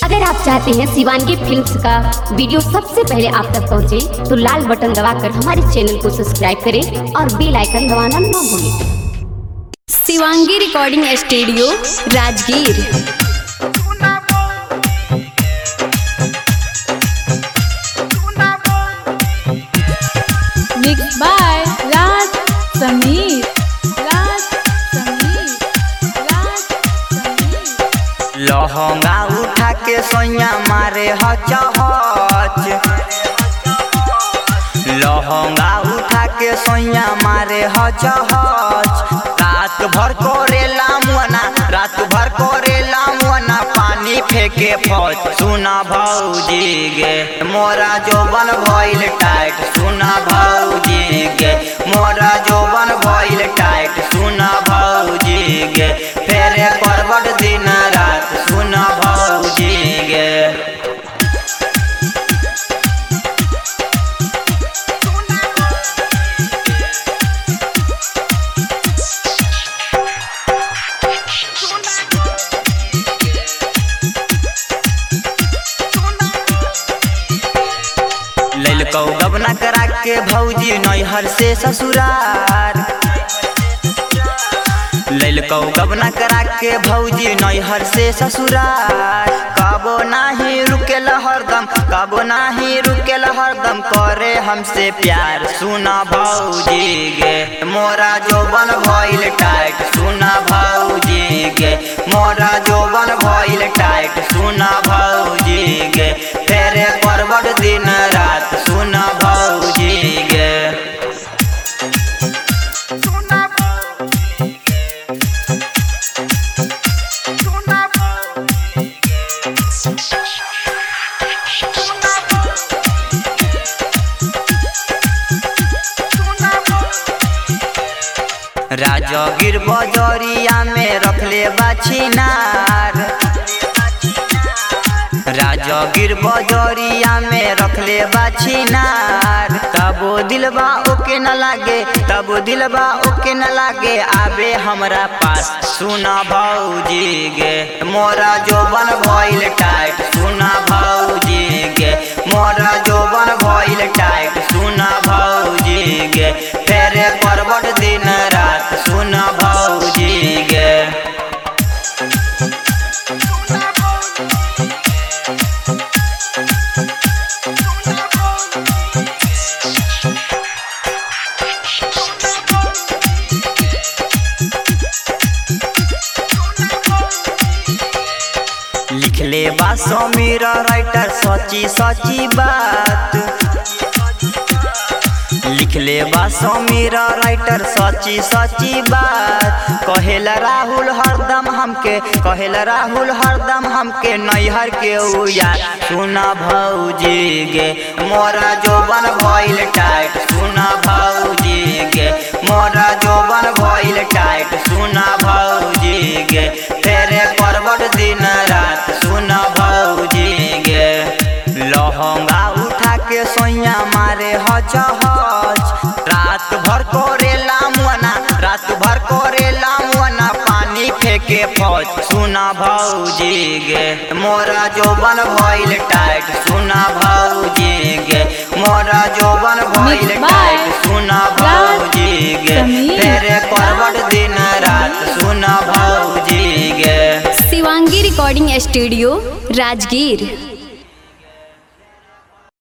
अगर आप चाहते हैं शिवानगी फिल्म्स का वीडियो सबसे पहले आप तक पहुंचे, तो लाल बटन दबाकर हमारे चैनल को सब्सक्राइब करें और बेल आइकन दबाना न भूलें Shivangi recording studio Rajgir Mixed by Raj Sameer. Raj Sameer. Raj Sameer. Lehenga उठा के सोया मारे हच हच लहंगा उठा के सोया मारे हच हच रात भर करेला मुअना रात भर करेला मुअना पानी फेंके फौज सुना भौजी गे मोरा जोबन भइल टाइट सुना भौजी गे मोरा जोबन भइल टाइट सुना भौजी गे फेरे करबट दिन रात सुना भौजी गे ललकौ गबना करा के भौजी नैहर से ससुरार ललकौ गबना करा के भौजी नैहर से ससुरार कबो नाही रुकेल हरदम कबो नाही रुकेल हरदम करे हमसे प्यार सुना भौजी गे मोरा जोबन भइल टाइट सुना भौजी गे मोरा जोबन भइल टाइट सुना भौजी गे फेरे करबट दिन रात सुना भौजी गे राजगिर बजरिया में रखले बाछिनार राजगिर बजरिया में रखले बाछिनार तबो दिलबा ओके न लागे तबो दिलबा ओके न लागे आबे हमरा पास सुना भौजी गे मोरा जोबन भइल टाइट सुना भौजी गे मोरा जोबन भइल टाइट सुना भौजी गे फेरे करबट दिन रात सुना भौजी गे लिखले बा समीर राइटर सची सची बात लिखले बा समीर राइटर सची सची बात कहेला राहुल हरदम हमके कहेला राहुल हरदम हमके नैहर के उया सुना भौजी गे मोरा जोबन भइल टाइट सुना भौजी गे मोरा जोबन भइल टाइट सुना भौजी गे तेरे करबट दिन रात सुना भौजी गे लहंगा उठा के सोया मारे हच हच रात भर करेला मुअना रात भर करेला मुअना पानी फेंके फौज सुना भौजी गे मोरा जोबन भइल टाइट सुना भौजी गे मोरा जोबन भइल Mixed by टाइट सुना भौजी गे Sameer. तेरे करबट दिन रात सुना भौजी गे शिवांगी रिकॉर्डिंग स्टूडियो राजगीर